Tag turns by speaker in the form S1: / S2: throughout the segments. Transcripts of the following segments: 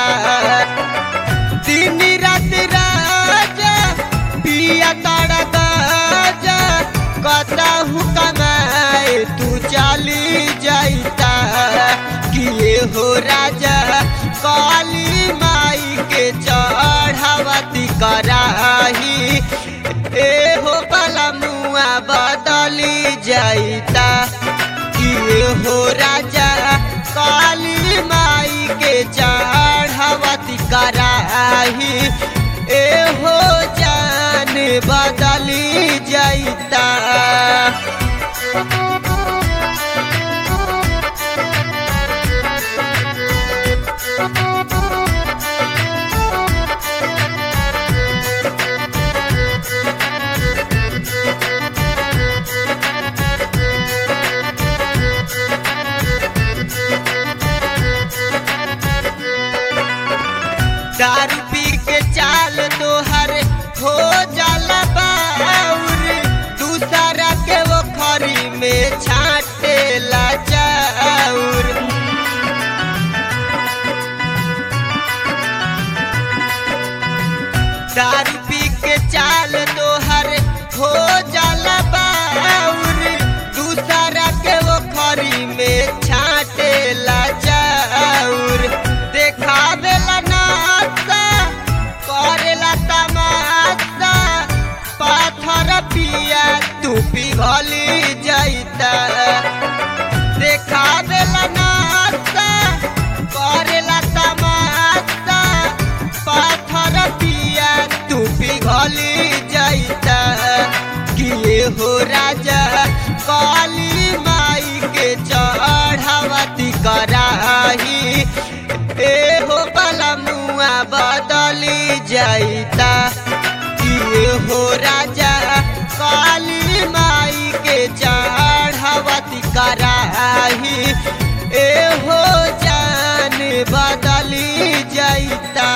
S1: दिन रात राजा पिया तारा गाजा कतहु कमाए तू चली जाइता किए हो राजा काली माई के चढ़ावती कराही ए हो बला मुआ बदली जाइता किए हो राजा काली माई के चढ़ावती कराही ए हो जान बदली जाइता दारू पी के चाल तोहर हो जाला बाउर दूसरा के वो खरी में छाटे ला चाउर दारू पी के चाल तोहर हो जाला बाउर दूसरा के वो खरी में छाटे ला चाउर देखावेला नाचा करेला तमाशा पाथर पिया तू पिघली जाइता देखावेला नाचा करेला तमाशा पाथर पिया तू पिघली जाइता किए हो राजा काली माई के चढ़ावती कराही ए हो बला मुआ बदली जाइता किए हो राजा काली माई के चढ़ावती कराही ए हो जान बदली जाइता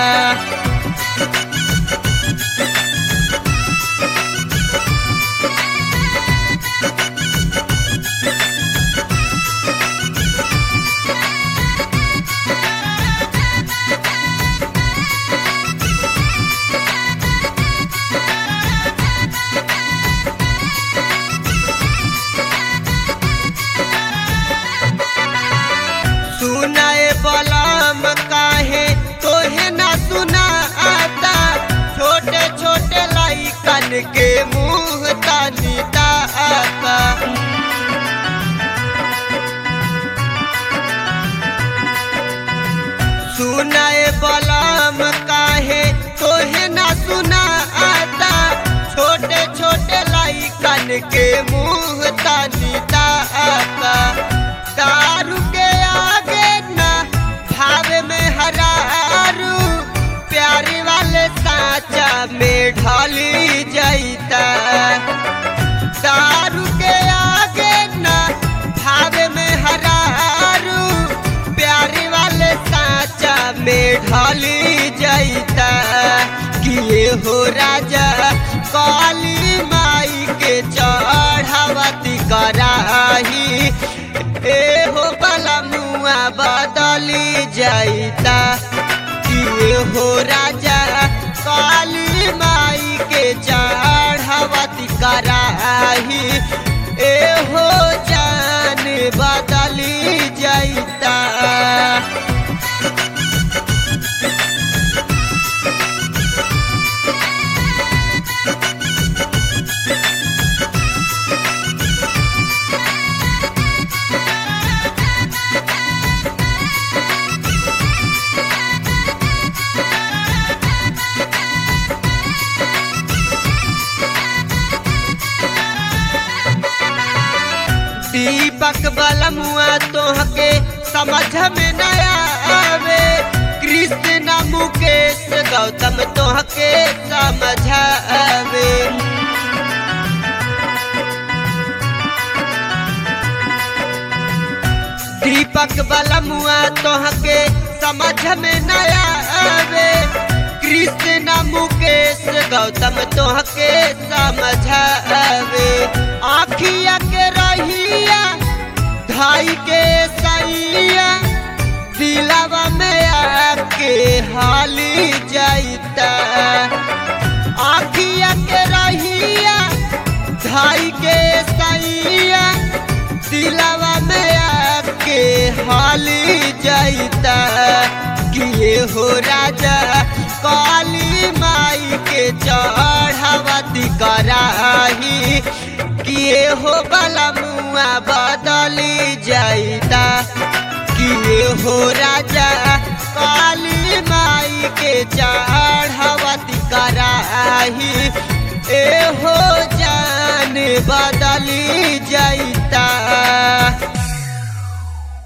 S1: सुनाए बलम काहे तोहे ना सुना आता छोटे छोटे लाइकन के मुंह तानी आता सुनाए बलम काहे तोहे ना सुना आता छोटे छोटे लाइकन के मुंह तानी आता दारू के आगे ना भाव में हरारू प्यारी वाले साचा में ढली जाइता दारू के आगे ना भाव में हरारू प्यारी वाले साचा में ढली जाइता किए हो राजा काली माई के चढ़ावती कराही ए हो बला मुआ बदली जाइता किए हो राजा काली माई के चढ़ावती कराही ए हो जान बदली जाइता दीपक बलमुआ तोहके समझ में न आवे कृष्ण मुकेश गौतम तोहके समझ आवे दीपक बलमुआ तोहके समझ में न आवे कृष्ण मुकेश गौतम तोहके समझ आवे आखिया के रहिया धाई के सैया दिलावा में आके के हाली जाइता आखिया के रहिया धाई के सैया दिलावा में आके हाली जाइता किए हो राजा काली माई के चढ़ावती कराही किए हो बला मुआ बदली जाइता किए हो राजा काली माई के चढ़ावती कराही ए हो जान बदली जाइता